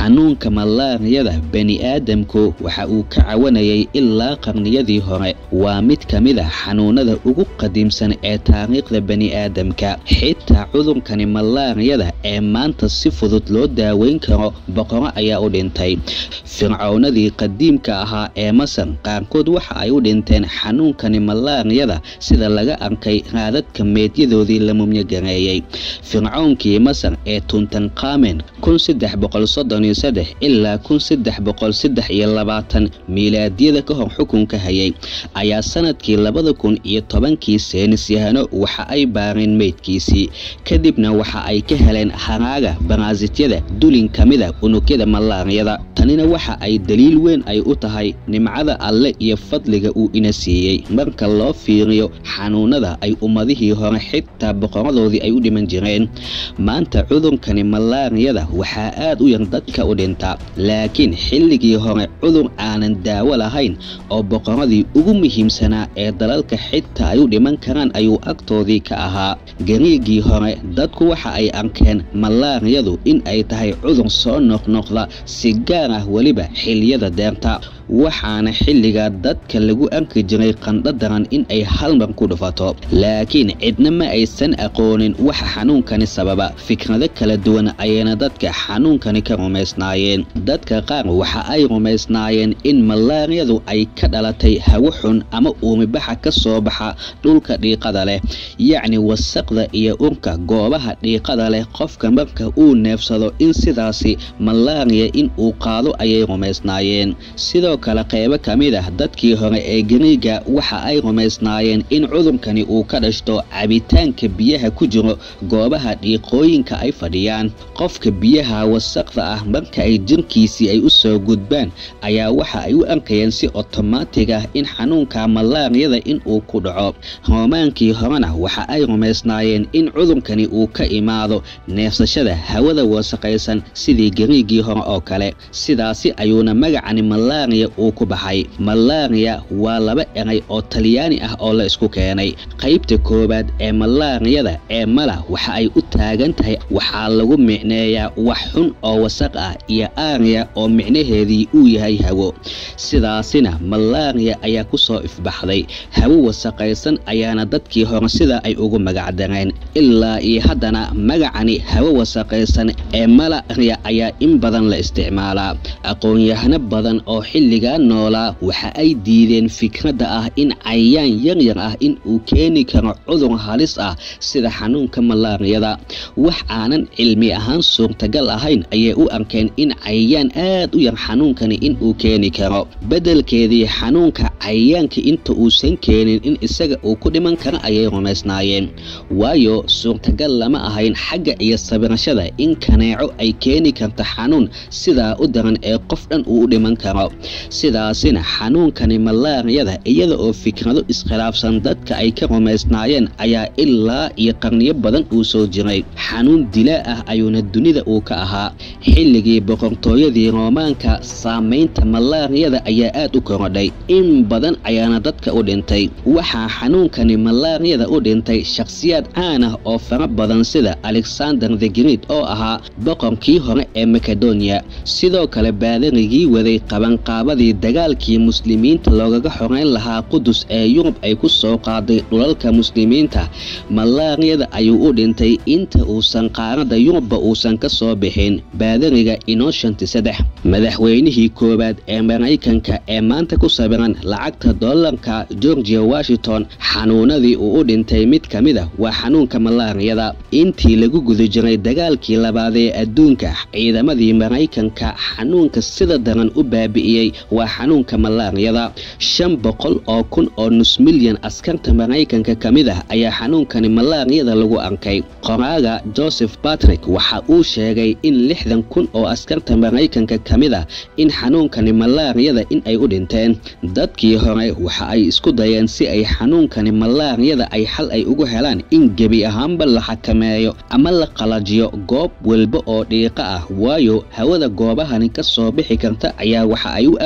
xanuunka malaariyada bani-aadamku waxa uu ka cawanayay ilaa qarniyadii hore waa mid ka mid a xanuunada ugu qadiimsan ee taariikhda bani-aadamka xitaa cudurkani malaariyada ee maanta si fudud loo daaweyn karo boqoro ayaa u dhintay fircownadii qadiimka ahaa ee masar qaarkood waxa ay u dhinteen xanuunkani malaariyada sida laga arkay raadadka meedyadoodii la mumyogareeyey fircoonkii masar ee tuntankamen kun saddex boqol soddon iyo saddex ilaa kun saddex boqol saddex iyo labaatan miilaadyada ka hor xukunka hayay ayaa sanadkii labada kun iyo tobankii seynisyahano waxa ay baareen meydkiisii kadibna waxa ay ka heleen haraaga baraasityada dulin ka mida unugyada malaariyada tanina waxa ay daliil weyn ay u tahay nimcada alle iyo fadliga uu ina siiyey marka loo fiiriyo xanuunada ay ummadihii hore xitaa boqoradoodii ay u dhiman jireen maanta cudurkani malaariyada waxaa aad u yar dadka u dhinta laakiin xilligii hore cudur aanan daawo lahayn oo boqoradii ugu muhiimsanaa ee dalalka xitaa ay u dhiman karaan ayuu agtoodii ka ahaa gariigii hore dadku waxa ay arkeen malaariyadu in ay tahay cudur soo noqnoqda si gaar ah weliba xiliyada deerta waxaana xilligaa dadka lagu arki jiray qandho daran in ay halmar ku dhufato laakiin cidna ma aysan aqoonin waxa xanuunkani sababa fikrado kala duwan ayayna dadka xanuunkani ka rumaysnaayeen dadka qaar waxa ay rumaysnaayeen in malaariyadu ay ka dhalatay hawo xun ama uumibaxa ka soo baxa dhulka dhiiqada leh yacni wasaqda iyo urka goobaha dhiiqada leh qofka marka uu neefsado in sidaasi malaariya in uu qaado ayay rumaysnaayeen sidoo kale qeybo ka mid ah dadkii hore ee gariiga waxa ay rumaysnaayeen in cudurkani uu ka dhashto cabitaanka biyaha ku jiro goobaha dhiiqooyinka ay fadhiyaan qofka biyaha wasaqda ah marka ay jirkiisii ay u soo gudbaan ayaa waxa ay u arkayeen si otomaatig ah in xanuunka malaariyada in uu ku dhaco roomaankii horena waxa ay rumaysnaayeen in cudurkani uu ka imaado neefsashada hawada wasaqaysan sidii gariigii hore oo kale sidaasi ayuuna magacani malaariya uu ku baxay malaariya waa laba eray oo talyaani ah oo la isku keenay qaybta koowaad ee malaariyada ee mala waxa ay u taagan tahay waxaa lagu micneeyaa wax xun oo wasaq ah iyo aariya oo micnaheedii uu yahay hawo sidaasina malaariya ayaa ku soo ifbaxday hawo wasaqaysan ayaana dadkii hore sida ay ugu magacdareen ilaa iyo haddana magacani hawo wasaqaysan ee malaria ayaa in badan la isticmaalaa aqoon-yahano badan oo xilligaa noolaa waxa ay diideen fikradda ah in cayayaan yaryar ah in uu keeni karo cudur halis ah sida xanuunka malaariyada wax aanan cilmi ahaan suurtagal ahayn ayay u arkeen in cayayaan aad u yar xanuunkani in uu keeni karo beddelkeedii xanuunka cayayaanka inta uusan keenin in isaga uu ku dhiman karo ayay rumaysnaayeen waayo suurtagal lama ahayn xagga iyo sabirashada in kaneeco ay keeni karto xanuun sidaa u daran ee qof dhan uu u dhiman karo sidaasina xanuunkani malaariyada iyada oo fikrado iskhilaafsan dadka ay ka rumaysnaayeen ayaa ilaa iyo qarniyo badan uu soo jiray xanuun dilaa ah ayuuna dunida uu ka ahaa xilligii boqortooyadii roomaanka saamaynta malaariyada ayaa aad u korodhay in badan ayaana dadka u dhintay waxaa xanuunkani malaariyada u dhintay shakhsiyaad caan ah oo fara badan sida alexander the great oo ahaa boqorkii hore ee makedonia sidoo kale baadarigii waday qabanqaabadii dagaalkii muslimiinta loogaga xoreyn lahaa qudus ee yurub ay ku soo qaaday dhulalka muslimiinta malaariyada ayuu u dhintay inta uusan qaarada yurubba uusan ka soo bixin baadariga inoshanti saddex madaxweynihii koowaad ee maraykanka ee maanta ku sabiran lacagta dollarka georgia washington xanuunadii uu u dhintay mid ka mid a waa xanuunka malaariyada intii lagu guda jiray dagaalkii labaad ee adduunka ciidamadii maraykanka xanuunka sida daran u baabi'iyey waa xanuunka malaariyada shan boqol oo kun oo nus milyan askarta maraykanka ka mid ah ayaa xanuunkani malaariyada lagu arkay qoraaga joseph patrick waxa uu sheegay in lixdan kun oo askarta maraykanka ka mid ah in xanuunkani malaariyada in ay u dhinteen dadkii hore waxa ay isku dayeen si ay xanuunkani malaariyada ay xal ay ugu helaan in gebi ahaanba la xakameeyo ama la qalajiyo goob walba oo dhiiqa ah waayo hawada goobahani ka soo bixi karta ayaa waxa ay u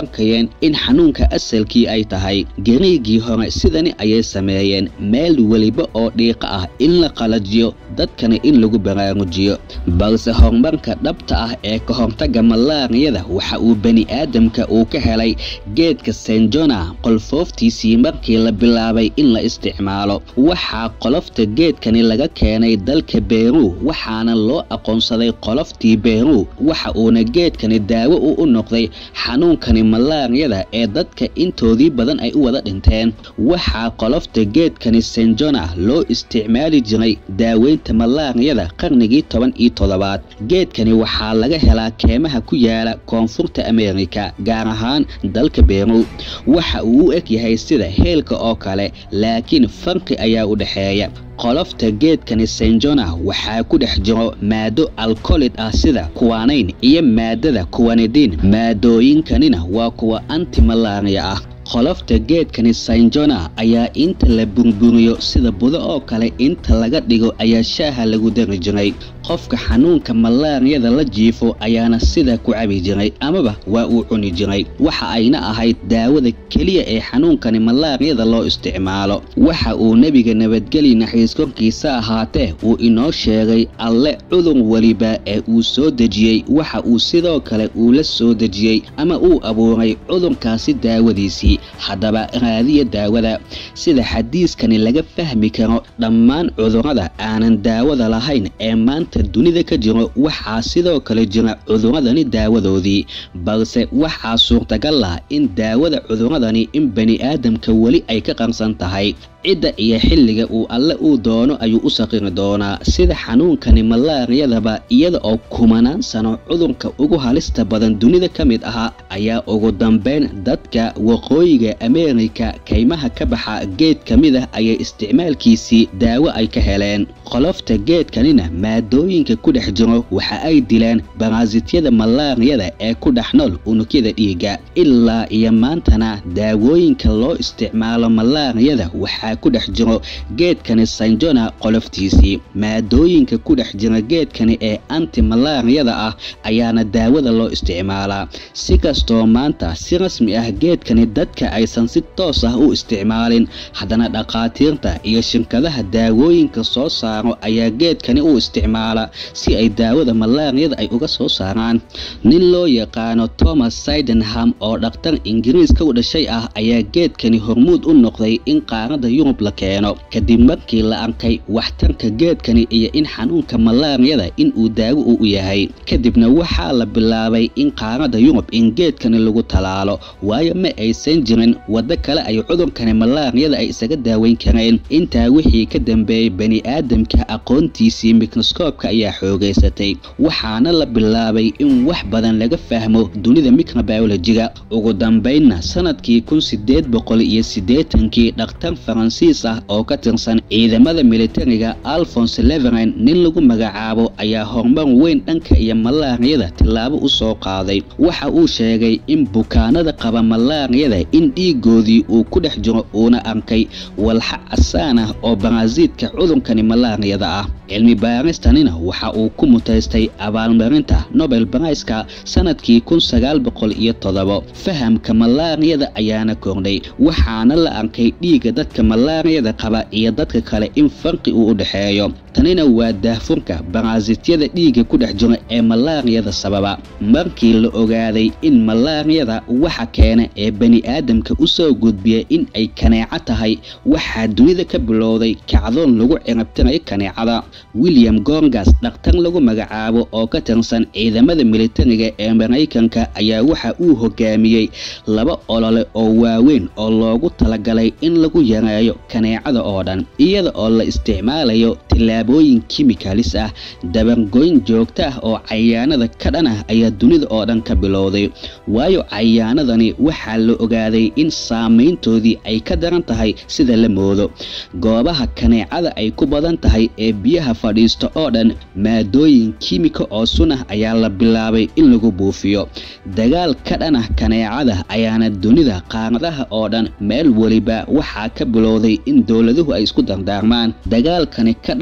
arkayeen in xanuunka asalkii ay tahay gariigii hore sidani ayay sameeyeen meel weliba oo dhiiqa ah in la qalajiyo dadkana in lagu baraarujiyo balse horumarka dhabta ah ee ka hortaga malaariyada waxa uu bani aadamka uu ka helay geedka senjona qolfooftiisii markii la bilaabay in la isticmaalo waxaa qolofta geedkani laga keenay dalka beru waxaana loo aqoonsaday qoloftii beru waxa uuna geedkani daawo u u noqday xanuunkani malaariyada ee dadka intoodii badan ay u wada dhinteen waxaa qolofta geedkani senjona loo isticmaali jiray daaweynta malaariyada qarnigii toban iyo toddobaad geedkani waxaa laga helaa keemaha ku yaala koonfurta ameerika gaar ahaan dalka beru waxa uu u eg yahay sida heelka oo kale laakiin farqi ayaa u dhexeeya qolofta geedkani senjona waxaa ku dhex jiro maado alkolid ah sida kuwanayn iyo maadada kuwanidin maadooyinkanina waa kuwa antimalaria ah qolofta geedkani senjona ayaa inta la burburiyo sida budo oo kale inta laga dhigo ayaa shaaha lagu dari jiray qofka xanuunka malaariyada la jiifo ayaana sidaa ku cabi jiray amaba waa uu cuni jiray waxa ayna ahayd daawada keliya ee xanuunkani malaariyada loo isticmaalo waxa uu nebiga nabadgeli naxiis korkiisa ahaatee uu inoo sheegay alle cudur weliba ee uu soo dejiyey waxa uu sidoo kale uu la soo dejiyey ama uu abuuray cudurkaasi daawadiisii haddaba raadiya daawada sida xadiiskani laga fahmi karo dhammaan cudurrada aanan daawada lahayn ee maanta dunida ka jiro waxaa sidoo kale jira cuduradani daawadoodii balse waxaa suurtagal ah in daawada cuduradani in bani aadamka weli ay ka qarsan tahay cidda iyo xilliga uu alle uu doono ayuu u saqiri doonaa sida xanuunkani malaariyadaba iyada oo kumanaan sano cudurka ugu halista badan dunida ka mid ahaa ayaa ugu dambeyn dadka waqooyiga ameerika kaymaha ka baxa geed ka mid ah ayay isticmaalkiisii daawo ay ka heleen qolofta geedkanina maadooyinka ku dhex jiro waxa ay dileen baraasityada malaariyada ee ku dhex nool unugyada dhiigga ilaa iyo maantana daawooyinka loo isticmaalo malaariyada waxaa ku dhex jiro geedkani sanjona qoloftiisii maadooyinka ku dhex jira geedkani ee antimalaariyada ah ayaana daawada loo isticmaalaa si kastoo maanta si rasmi ah geedkani dadka aysan si toos ah u isticmaalin haddana dhakhaatiirta iyo shirkadaha daawooyinka soo saaro ayaa geedkani u isticmaala si ay daawada malaariyada ay uga soo saaraan nin loo yaqaano thomas sydenham oo dhakhtar ingiriiska u dhashay ah ayaa geedkani hormuud u noqday in qaarada yurub la keeno kadib markii la arkay waxtarka geedkani iyo in xanuunka malaariyada in uu daawo u u yahay kadibna waxaa la bilaabay in qaarada yurub in geedkani lagu talaalo waayo ma aysan jirin waddo kale ay cudurkani malaariyada ay isaga daaweyn kareen intaa wixii ka dambeeyey bani aadamka aqoontiisii mikroskoobka ayaa xoogaysatay waxaana la bilaabay in wax badan laga fahmo dunida microbiologiga ugu dambeynna sanadkii kun sideed boqol iyo siddeetankii dhakhtar faransiis ah oo ka tirsan ciidamada militariga alphonse leveren nin lagu magacaabo ayaa horumar weyn dhanka iyo malaariyada tillaabo u soo qaaday waxa uu sheegay in bukaanada qaba malaariyada in dhiigoodii uu ku dhex jiro uuna arkay walxa casaan ah oo baraasiidka cudurkani malaariyada ah cilmi baaristanina waxa uu ku mutaystay abaalmarinta nobel baraiska sanadkii kun sagaal boqol iyo toddobo fahamka malaariyada ayaana kordhay waxaana la arkay dhiigga dadka malaariyada qaba iyo dadka kale in farqi uu u dhexeeyo tanina waa daahfurka baraasityada dhiigga ku dhex jira ee malaariyada sababa markii la ogaaday in malaariyada waxa keena ee bani aadamka u soo gudbiya in ay kaneeco tahay waxaa dunida ka bilowday kacdoon lagu cirabtirayo kaneecada william gorgas dhakhtar lagu magacaabo oo ka tirsan ciidamada militariga ee maraykanka ayaa waxa uu hogaamiyey laba olole oo waaweyn oo loogu talagalay in lagu yareeyo kaneecada oo dhan iyada oo la isticmaalayo tillaabooyin kimikalis ah dabargoyn joogto ah oo cayaanada ka dhan ah ayaa dunida oo dhan ka bilowday waayo cayaanadani waxaa la ogaaday in saameyntoodii ay ka daran tahay sida la moodo goobaha kaneecada ay ku badan tahay ee biyaha fadhiista oo dhan maadooyin kiimika oo sun ah ayaa la bilaabay in lagu buufiyo dagaal ka dhan ah kaneecada ayaana dunida qaaradaha oo dhan meel weliba waxaa ka bilowday in dowladuhu ay isku dardaarmaan dagaalkani ka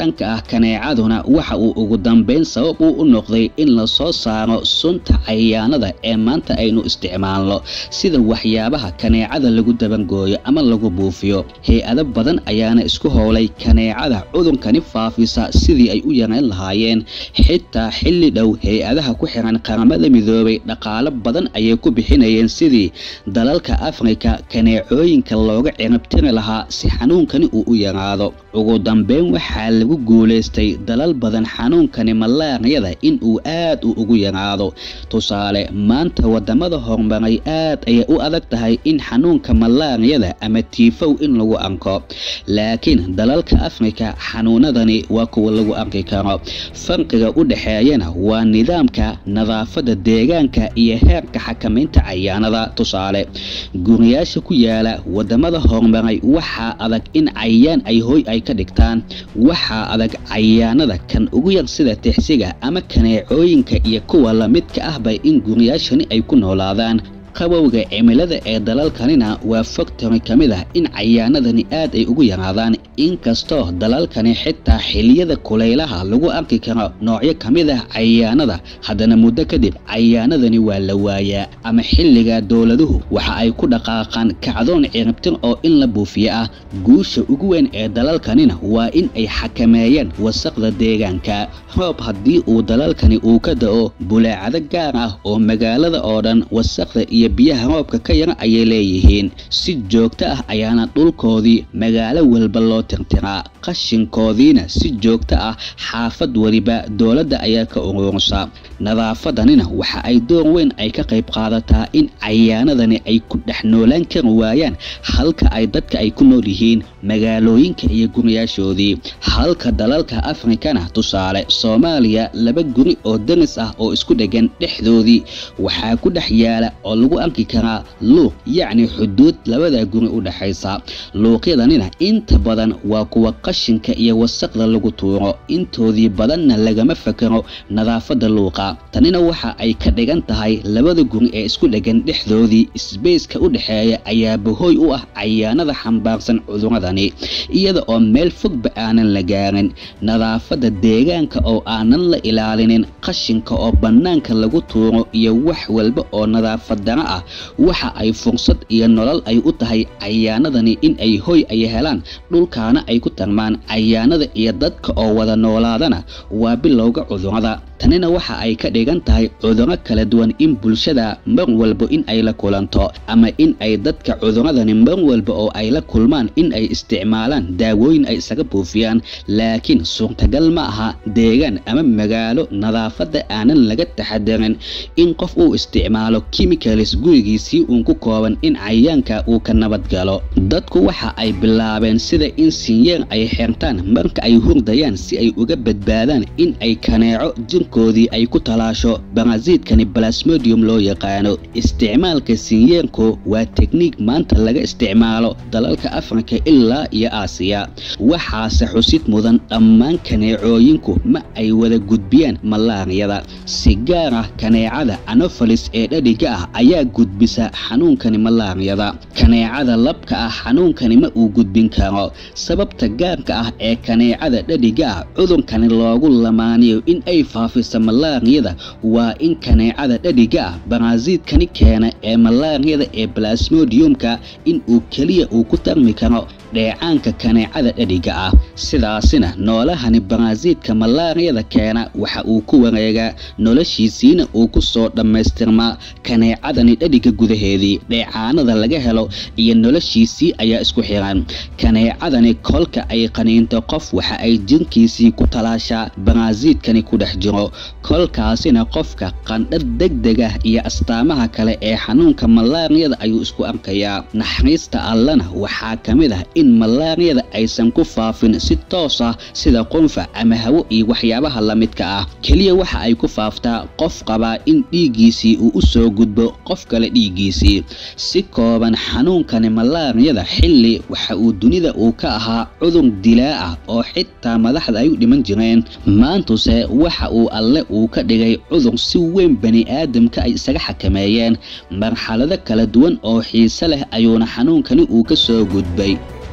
dhanka ah kaneecaduna waxa uu ugu dambeyn sabab uu u noqday in la soo saaro sunta cayayaanada ee maanta aynu isticmaalno sida waxyaabaha kaneecada lagu dabangooyo ama lagu buufiyo hay-ado badan ayaana isku howlay kaneecada cudurkani faafisa sidii ay u yareyn lahaayeen xitaa xilli dhow hay-adaha ku xiran qaramada midoobay dhaqaalo badan ayay ku bixinayeen sidii dalalka afrika kaneecooyinka looga cirabtiri lahaa si xanuunkani uu u yaraado ugu dambeyn waxaa lagu guulaystay dalal badan xanuunkani malaariyada in uu aad u ugu yaraado tusaale maanta wadamada horumaray aad ayay u adag tahay in xanuunka malaariyada ama tiifow in lagu arko laakiin dalalka afrika xanuunadani waa kuwa lagu arki karo farqiga u dhexeeyana waa nidaamka nadaafada deegaanka iyo heerka xakamaynta cayaanada tusaale guriyaasha ku yaala wadamada horumaray waxaa adag in cayaan ay hoy ay ka dhigtaan waxaa adag cayaanada kan ugu yar sida tixsiga ama kaneecooyinka iyo kuwa lamidka ahba in guriyaashani ay ku noolaadaan qabowga cimilada ee dalalkanina waa faktori ka mid ah in cayaanadani aad ay ugu yaraadaan inkastoo dalalkani xitaa xiliyada kulaylaha lagu arki karo noocyo ka mid ah cayaanada haddana muddo kadib cayaanadani waa la waayaa ama xilliga dowladuhu waxa ay ku dhaqaaqaan kacdoon ciribtir oo in la buufiyo ah guusha ugu weyn ee dalalkanina waa in ay xakameeyeen wasaqda deegaanka roob haddii uu dalalkani uu ka da-o bulaacado gaar ah oo magaalada oo dhan wasaqda iyo biyaha roobka ka yara ayay leeyihiin si joogto ah ayaana dhulkoodii magaalo walba loo tirtiraa qashinkoodiina si joogto ah xaafad weliba dowladda ayaa ka urursa nadaafadanina waxa ay door weyn ay ka qayb qaadataa in cayaanadani ay ku dhex noolaan kari waayaan halka ay dadka ay ku nool yihiin magaalooyinka iyo guriyaashoodii halka dalalka afrikana tusaale soomaaliya laba guri oo daris ah oo isku dhegan dhexdoodii waxaa ku dhex yaala oo lagu arki karaa luuq yacni xuduud labada guri u dhexaysa luuqyadanina inta badan waa kuwa qashinka iyo wasaqda lagu tuuro intoodii badanna lagama fakaro nadaafada luuqa tanina waxa ay ka dhigan tahay labada guri ee isku dhegan dhexdoodii sbeyska u dhexeeya ayaa bahooy u ah cayaanada xambaarsan cuduradani iyada oo meel fogba aanan la gaarin nadaafada deegaanka oo aanan la ilaalinin qashinka oo bannaanka lagu tuuro iyo wax walba oo nadaafad dara ah waxa ay fursad iyo nolol ay u tahay cayaanadani in ay hoy ay helaan dhulkaana ay ku tarmaan cayaanada iyo dadka oo wada noolaadana waa bilowga cudurada tanina waxa ay ka dhigan tahay cuduro kala duwan in bulshada mar walba in ay la kulanto ama in ay dadka cuduradani mar walba oo ay la kulmaan in ay isticmaalaan daawooyin ay isaga buufiyaan laakiin suurtagal ma aha deegaan ama magaalo nadaafadda aanan laga taxadarin in qof uu isticmaalo chemicalis gurigiisii uun ku kooban in cayaanka uu ka nabad galo dadku waxa ay bilaabeen sida in sinyeer ay xirtaan marka ay hurdayaan si ay uga badbaadaan in ay kaneeco jirkoodii ay ku talaasho barasiidkani balasmodium loo yaqaano isticmaalka sinyeerku waa tekniik maanta laga isticmaalo dalalka afrika ilaa iyo aasiya waxaase xusid mudan dhammaan kaneecooyinku ma ay wada gudbiyaan malaariyada si gaar ah kaneecada anofalis ee dhadhiga ah ayaa gudbisa xanuunkani malaariyada kaneecada labka ah xanuunkani ma uu gudbin karo sababta gaarka ah ee kaneecada dhadhiga ah cudurkani loogu lamaaniyo in ay faafisa malaariyada waa in kaneecada dhadhiga ah barasiidkani keena ee malaariyada ee balasmodiumka in uu keliya uu ku tarmi karo dheecaanka kaneecada dhadhiga ah sidaasina noolahani barasiidka malaariyada keena waxa uu ku wareegaa noloshiisiina uu ku soo dhammaystirmaa kaneecadani dhadhiga gudaheedii dheecaanada laga helo iyo noloshiisii ayaa isku xiran kaneecadani kolka ay qaniinto qof waxa ay jirkiisii ku talaashaa barasiidkani ku dhex jiro kolkaasina qofka qandha degdeg ah iyo astaamaha kale ee xanuunka malaariyada ayuu isku arkayaa naxariista allana waxaa ka mid ah in malaariyada aysan ku faafin si toos ah sida qunfac ama hawo iyo waxyaabaha la midka ah keliya waxa ay ku faaftaa qof qabaa in dhiiggiisii uu u soo gudbo qof kale dhiiggiisii si kooban xanuunkani malaariyada xilli waxa uu dunida uu ka ahaa cudur dilaa ah oo xitaa madaxda ay u dhiman jireen maantuse waxa uu alle uu ka dhigay cudur si weyn bani aadamka ay isaga xakameeyeen marxalado kala duwan oo xiise leh ayuuna xanuunkani uu ka soo gudbay